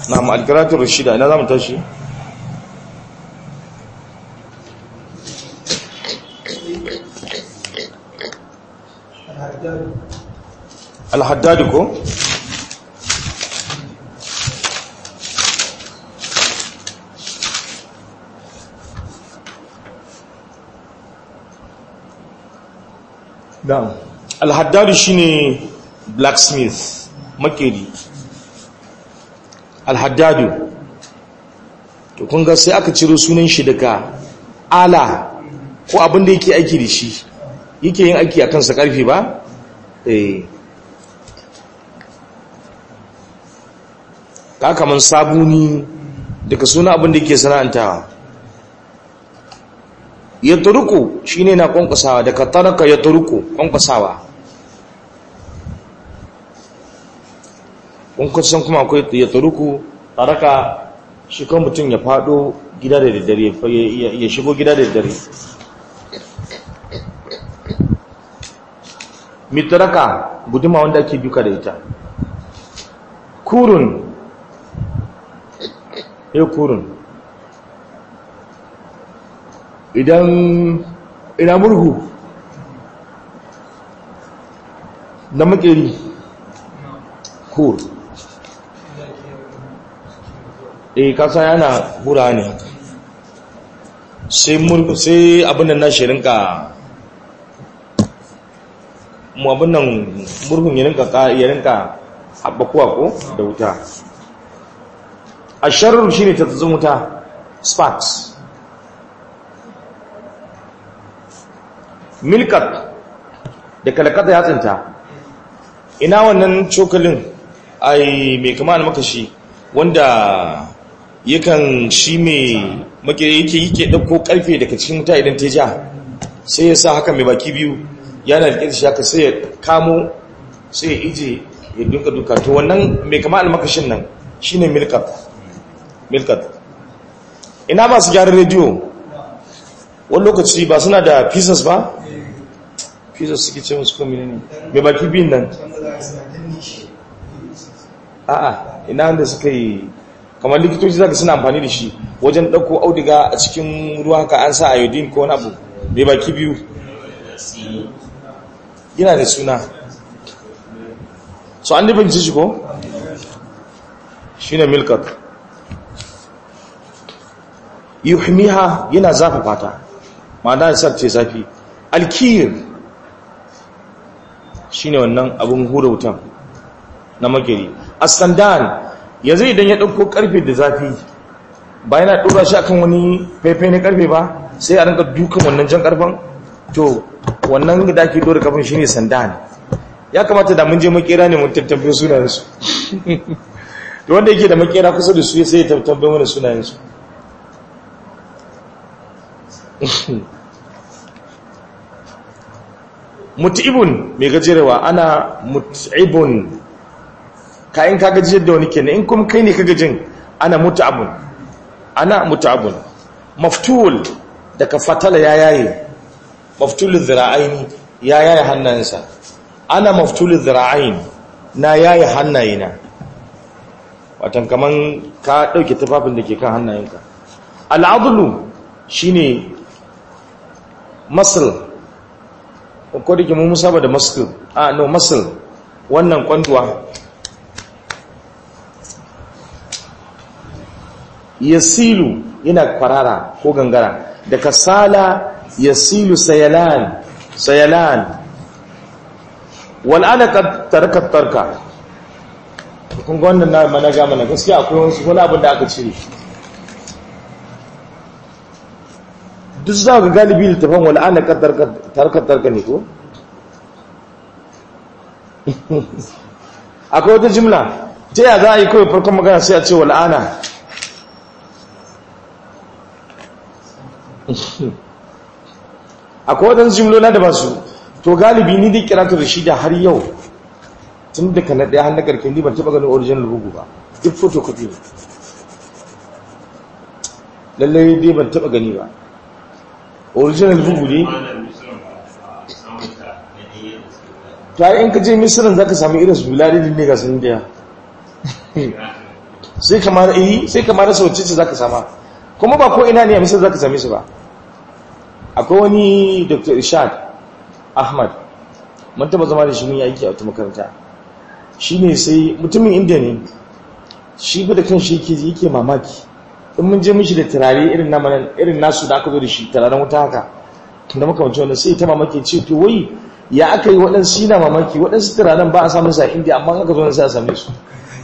na ma'alkiratun rashida ina za mu tashi alhaddadu ko da alhaddadu shine blacksmith makeri alhaddadu to kun ga sai aka ciro sunan shi daga ala ko abin da yake aiki da shi yake yin aiki a kansa karfi ba eh ka kaman sabuni daga suna abin da yake sana'antawa ya turuku shi ne na kwankwasawa daga taraka ya turuku kwankwasawa kwankwasan kuma akwai ya turuku taraka shi kan mutum ya fado gida da daddare ya shigo gida da daddare mitaraka guduma wanda ake duka da ita kurun ya kurun idan ina murhu na makeri kur eh kasa yana hura ne sai murhu sai abin nan na shirinka mu abin nan murhun ya rinka haɓakuwa ko da wuta a sharar shi ne ta wuta sparks milkat da kalakata ya tsinta ina wannan cokalin ai mai kama da makashi wanda yakan shi mai makere yake yake ɗauko ƙarfe daga cikin wuta idan ta ja sai ya sa haka mai baki biyu yana da shi haka sai ya kamo sai ya ije ya duka duka to wannan mai kama da makashin nan shine milkat milkat ina ba su gyaran rediyo wani lokaci ba suna da pieces ba pieces suke ce musu komi ne mai baki biyun nan a'a ina wanda suka yi kamar likitoci zaka suna amfani da shi wajen ɗauko auduga a cikin ruwa haka an sa iodine ko wani abu mai baki biyu yana da suna so an nufin shi ko shi ne milkat yuhmiha yana zafafa ta ma'ana da sarce zafi alkiyir shi ne wannan abin hura wutan na makeri astandan yanzu idan ya ɗauko ƙarfe da zafi ba yana ɗora shi akan wani faifai na ƙarfe ba sai a rinka dukan wannan jan ƙarfen to wannan da ake ɗora ƙarfen shi ne sandan ya kamata da mun je makera ne mun tattabbe sunayensu da wanda yake da makera kusa da su sai ya tattabbe mana sunayensu mut'ibun mai gajerewa ana mut'ibun kayan ka gajiyar da wani kenan in kuma kai ne ka gajin ana mut'abun ana mut'abun maftul daga fatala ya yaye maftul zira'aini ya yaye hannayensa ana maftul zira'ain na yaye hannayena watan kaman ka dauke tufafin da ke kan hannayenka al'adlu shine masl ko da ke mun musaba da muscle ah no muscle wannan kwanduwa yasilu yana kwarara ko gangara da kasala yasilu sayalan sayalan wal alaka tarka tarka kun ga wannan na mana ga mana gaskiya akwai wasu wani abin da aka cire duk za ga galibi littafin wal alaka tarka tarka ne ko akwai wata jimla ta yaya za a yi kawai farkon magana sai a ce wal'ana akwai waɗansu jimlola da ba su to galibi ni dai kirata da shi da har yau tun da ka na ɗaya hannun ƙarfi ni ban taɓa ganin original bugu ba duk photocopy ne lallai dai ban taɓa gani ba original bugu ne ta yi in ka je misirin za ka sami irin su biladin ne ga sun daya sai kamar yi sai kamar rasa wacce ce zaka sama kuma ba ko ina ne a misal zaka same su ba akwai wani dr ishad ahmad mun taba zama da shi mun yi aiki a wata makaranta shi ne sai mutumin indiya ne shi ba da kan shi yake yake mamaki in mun je mishi da turare irin namanan irin nasu da aka zo da shi turaren wuta haka da makamanci wannan sai ta mamaki ce to wai ya aka yi waɗansu yana mamaki waɗansu turaren ba a samun sa indiya amma aka zo na sai a same su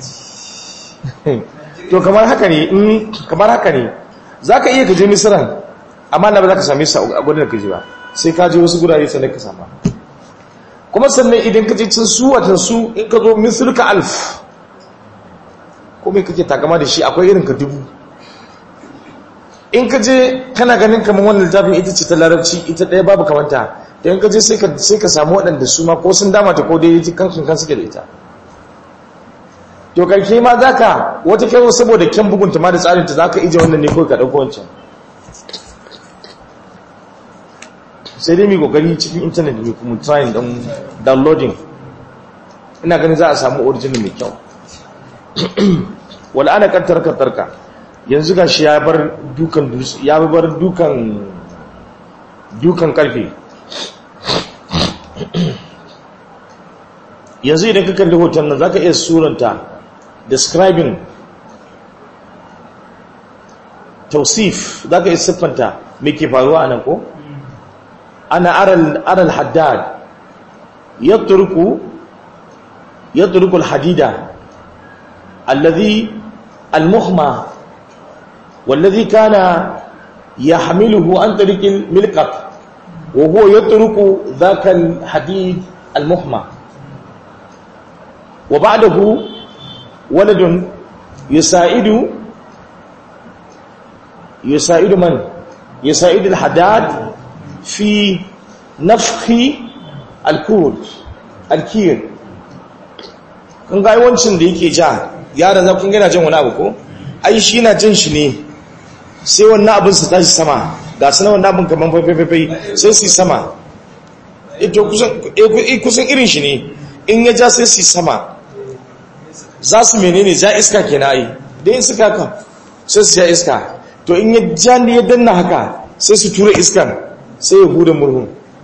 to kamar haka ne in kamar haka ne za ka iya ka je misiran amma na ba za ka same su a gudun da ka je ba sai ka je wasu gurare sannan ka sama kuma sannan idan ka je cin su watan su in ka zo misirka alf kuma kake takama da shi akwai irin ka dubu in ka je kana ganin kamar wannan littafin ita ce ta larabci ita ɗaya babu kamanta da in ka je sai ka samu waɗanda su ma ko sun dama ta ko dai ji kankin kan suke da ita to karke ma za ka wata kai saboda kyan bugunta ma da tsarinta za ka ije wannan ne kawai ka ɗauko wancan sai dai mai kokari cikin intanet mai kuma trying don downloading ina ganin za a samu original mai kyau wala ana kantar kantarka yanzu ga shi ya bar dukan ya bar dukan dukan karfe yanzu idan ka kalli hoton nan zaka iya suranta describing tausif zaka iya siffanta me ke faruwa anan ko ana aral aral haddad yatruku yatruku alhadida alladhi almuhma والذي كان يحمله عن طريق الملقط وهو يترك ذاك الحديد المحمى وبعده ولد يساعد يساعد من يساعد الحداد في نفخ الكود الكير kun ga yawancin da yake ja yaran za kun gina jin wani abu ko ai shi na jin shi ne sai wannan abin su tashi sama ga su na wannan abin kamar faifai sai su yi sama ito kusan irin shi ne in ya ja sai su yi sama za su menene ja iska ke na yi da yin suka haka sai su ja iska to in ya ja ne ya danna haka sai su tura iskan sai ya huda murhun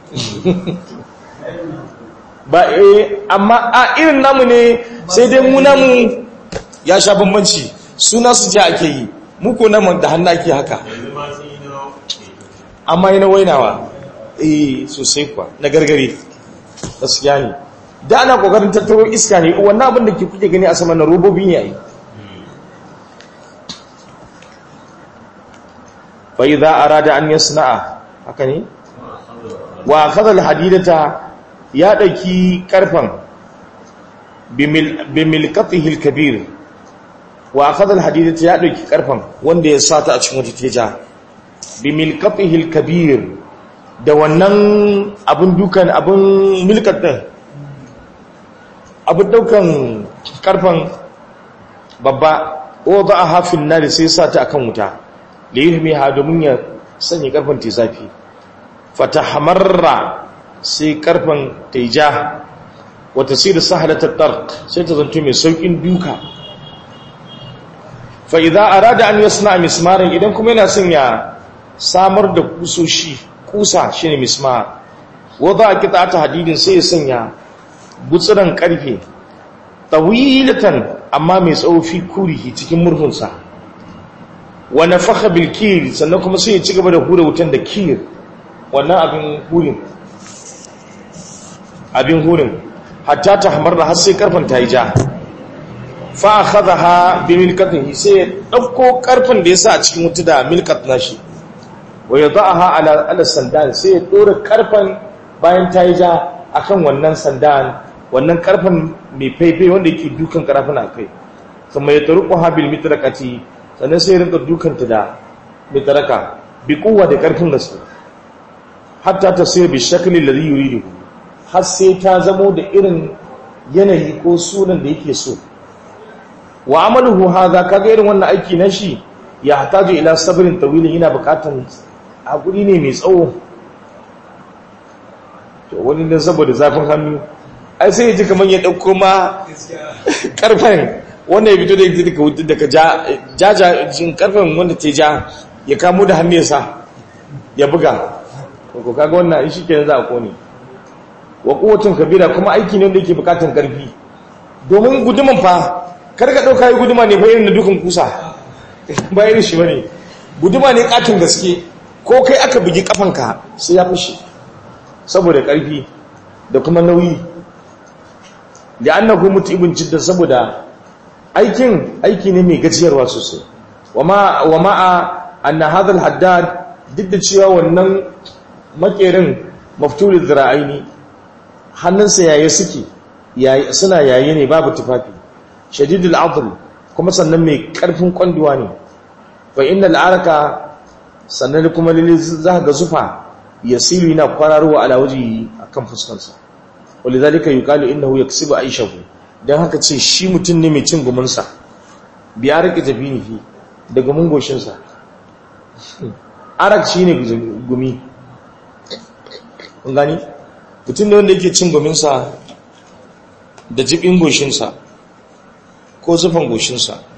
ba eh amma a irin namu ne sai dai mu namu ya sha bambanci suna su ja ake yi muku namu da hannu ake haka amma yi na wainawa eh sosai kuwa na gargare gaskiya ne da ana kokarin tattaro iska ne wannan abin da ke kuke gani a sama na robobi ne ai fa idza arada an yasna'a haka ne wa akhadha alhadidata ya dauki karfan bimilqatihi alkabir wa akhadha alhadidata ya dauki karfan wanda ya sata a cikin wata teja bimilqatihi alkabir da wannan abun dukan abun milkat din abun daukan karfan babba o za a hafin nari sai sa ta akan wuta da yi ha domin ya sanya karfan ta zafi fata hamarra sai karfan ta yi ja wata sai da sahalatar tark sai ta zanto mai saukin duka fa'iza a rada an yi suna mismarin idan kuma yana son ya samar da kusoshi kusa shi ne mismar wadda a kita ta hadidin sai ya sanya butsiran karfe tawilatan amma mai tsawofi kurihi cikin murhunsa wani faka bilkir sannan kuma sai ya ci gaba da hura wutan da kir wannan abin hurin abin hurin hatta ta hamar da har sai karfin ta yi ja fa akhadha ha bi milkatihi sai ya dauko karfin da yasa a cikin wuta da milkat nashi wa yadaha ala ala sandan sai ya dora karfin bayan ta yi ja akan wannan sandan wannan karfin mai faifai wanda yake dukan karafin a kai kuma ya taruku habil mitrakati sannan sai rinka dukanta da mitraka bi kuwa da karfin gaske hatta ta sai bi shakli ladhi yuridu har sai ta zamo da irin yanayi ko sunan da yake so wa amaluhu hadha kaga irin wannan aiki na shi ya hataju ila sabrin tawilin yana bukatan hakuri ne mai tsawo to wani dan saboda zafin hannu ai sai ji kamar ya ɗauko ma ƙarfen wannan ya fito da ita daga wuta daga jaja jin karfin wanda ta ja ya kamo da hannu ya sa ya buga ko kaga wannan shi ke za a kone wa kowacin kabira kuma aiki ne wanda yake bukatan karfi domin guduman fa kar ka dauka yi guduma ne fa irin da dukan kusa ba irin shi bane guduma ne katin gaske ko kai aka bugi kafanka sai ya fushi saboda karfi da kuma nauyi da annahu mutibun jiddan saboda aikin aiki ne mai gajiyarwa sosai wa ma'a anna hadha al-haddad duk da cewa wannan makerin maftulul zira'aini hannunsa yaye suke suna yaye ne babu tufafi shadidul adl kuma sannan mai karfin kwanduwa ne fa innal araka sannan kuma lalle za ga zufa yasilu yana kwararowa ala waji akan fuskarsa walidhalika yuqalu innahu yaksibu aishahu dan haka ce shi mutum ne mai cin gumunsa biya rike jabinihi da gumin goshinsa arak shine gumi kun gani mutum ne wanda yake cin guminsa da jibin goshinsa ko zufan goshinsa